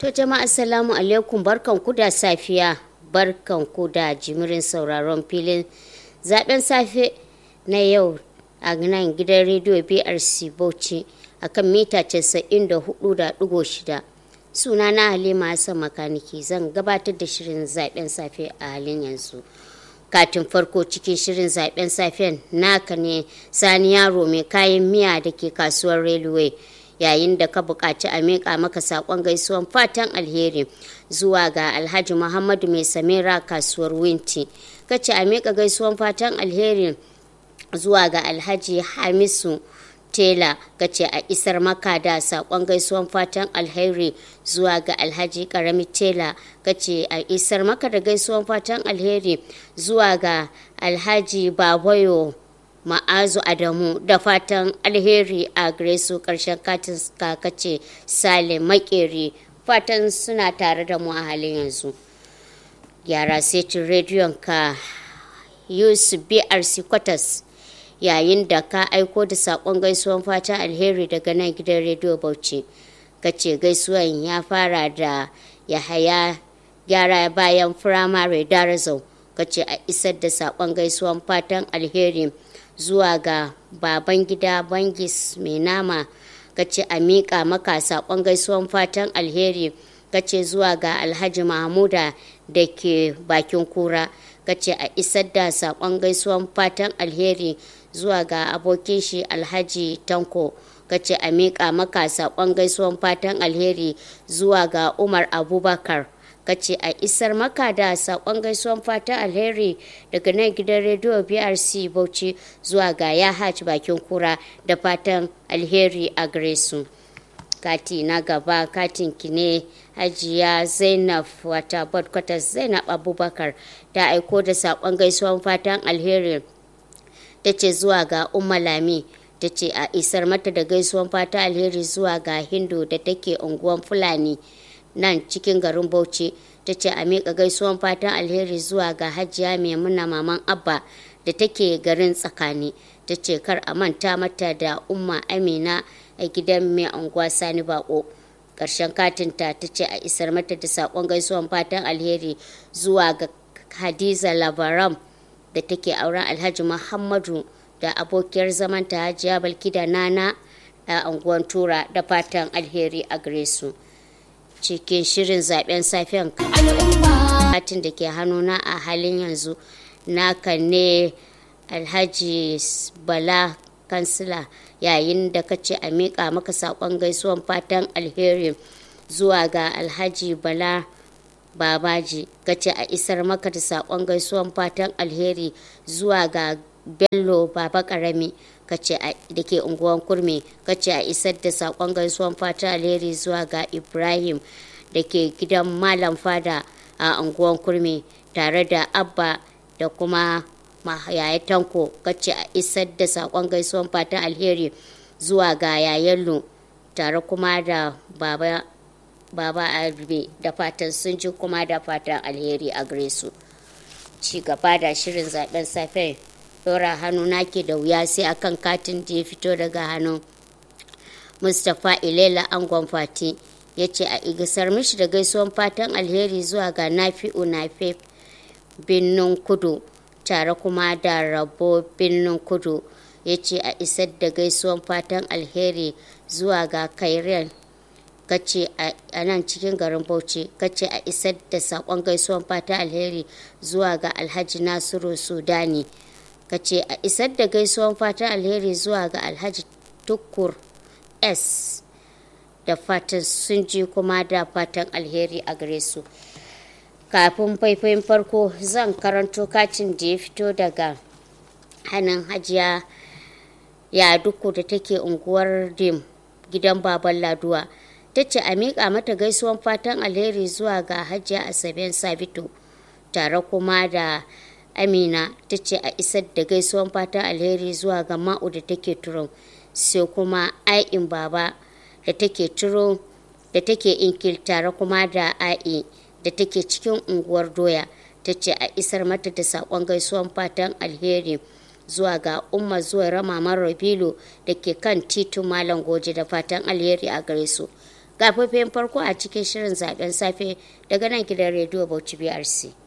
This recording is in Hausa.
To jama'a assalamu alaikum barkan ku da safiya barkan ku da jimirin sauraron filin zaben safe na yau a nan gidan rediyo BRC Bauchi akan mita 94.6 suna na Halima Hassan Makaniki zan gabatar da shirin zaben safe a halin yanzu. katin farko cikin shirin zaben safen naka ne sani yaro mai kayan miya da ke kasuwar railway yayin da ka buƙaci a miƙa maka saƙon gaisuwan fatan alheri zuwa ga alhaji muhammadu mai samira kasuwar winti kace a miƙa gaisuwan fatan alheri zuwa ga alhaji hamisu tela kace a isar maka da sakon gaisuwan fatan alheri zuwa ga alhaji karami tela kace a isar maka da gaisuwan fatan alheri zuwa ga alhaji babayo ma'azu adamu da fatan alheri a gare su karshen katin kace sale makeri fatan suna tare da mu a halin yanzu gyara setin rediyon ka yusuf brc kwatas yayin da ka aiko da saƙon gaisuwan fatan alheri daga nan gidan rediyo bauchi kace gaisuwan ya fara da yahaya gyara bayan firamare darazau kace a isar da saƙon gaisuwan fatan alheri zuwa ga baban gida bangis mai nama kace a miƙa maka saƙon gaisuwan fatan alheri kace zuwa ga alhaji mahmuda da ke bakin kura kace a isar da saƙon gaisuwan fatan alheri zuwa ga abokin shi alhaji tanko kace a miƙa maka saƙon gaisuwan fatan alheri zuwa ga umar abubakar kace a isar maka da saƙon gaisuwan fatan alheri daga nan gidan rediyo brc bauchi zuwa ga yahaj bakin kura da fatan alheri a gare su kati na gaba katin ki ne hajiya zainab wata bodkwatas zainab abubakar ta aiko da saƙon gaisuwan fatan alheri ta ce zuwa ga umma lami ta ce a isar mata da gaisuwan fata alheri zuwa ga hindu da take unguwan fulani nan cikin garin bauchi ta ce a miƙa gaisuwan fatan alheri zuwa ga hajiya maimuna maman abba da take garin tsakani ta ce kar a manta mata da umma amina a gidan mai unguwa sani bako ƙarshen katinta ta ce a isar mata da saƙon gaisuwan fatan alheri zuwa ga hadiza labaram da take auren alhaji muhammadu da abokiyar zamanta hajiya balkida nana a unguwan tura da fatan alheri a gare su cikin shirin zaben safiyan katin da ke hannuna a halin yanzu naka ne alhaji bala kansila yayin da ka ce a miƙa maka saƙon gaisuwan fatan alheri zuwa ga alhaji bala babaji kace a isar maka da saƙon gaisuwan fatan alheri zuwa ga bello baba karami kace da ke unguwan kurmi kace a isar da saƙon gaisuwan fatan alheri zuwa ga ibrahim da ke gidan malam fada a unguwan kurmi tare da abba da kuma yaya tanko kace a isar da saƙon gaisuwan fatan alheri zuwa ga yayallo tare kuma da baba baba arbe da fatan sun ji kuma da fatan alheri a gare su ci gaba da shirin zaben safe dora hannu nake da wuya sai akan katin da ya fito daga hannun mustapha ilela angon fati ya ce a igisar mishi da gaisuwan fatan alheri zuwa ga nafi'u nafe birnin kudu tare kuma da rabo birnin kudu ya ce a isar da gaisuwan fatan alheri zuwa ga kairen kace a nan cikin garin bauchi kace a isar da sakon gaisuwan fata alheri zuwa ga alhaji nasiru sudani kace a isar da gaisuwan fata alheri zuwa ga alhaji tukur s da fatan sun ji kuma da fatan alheri a gare su kafin faifayin farko zan karanto katin da ya fito daga hannun hajiya ya duku da take unguwar dim gidan baban laduwa ta ce a miƙa mata gaisuwan fatan alheri zuwa ga hajiya asaben sabito tare kuma da amina ta ce a isar da gaisuwan fatan alheri zuwa ga ma'u da take turo sai kuma ai'in baba da take turo da take inkil tare kuma da a'i da take cikin unguwar doya ta ce a isar mata da saƙon gaisuwan fatan alheri zuwa ga umma zuwa ramaman rabilo da ke kan titin malam goje da fatan alheri a gare su karfafen farko a cikin shirin zaben safe daga nan gidan rediyo bauchi brc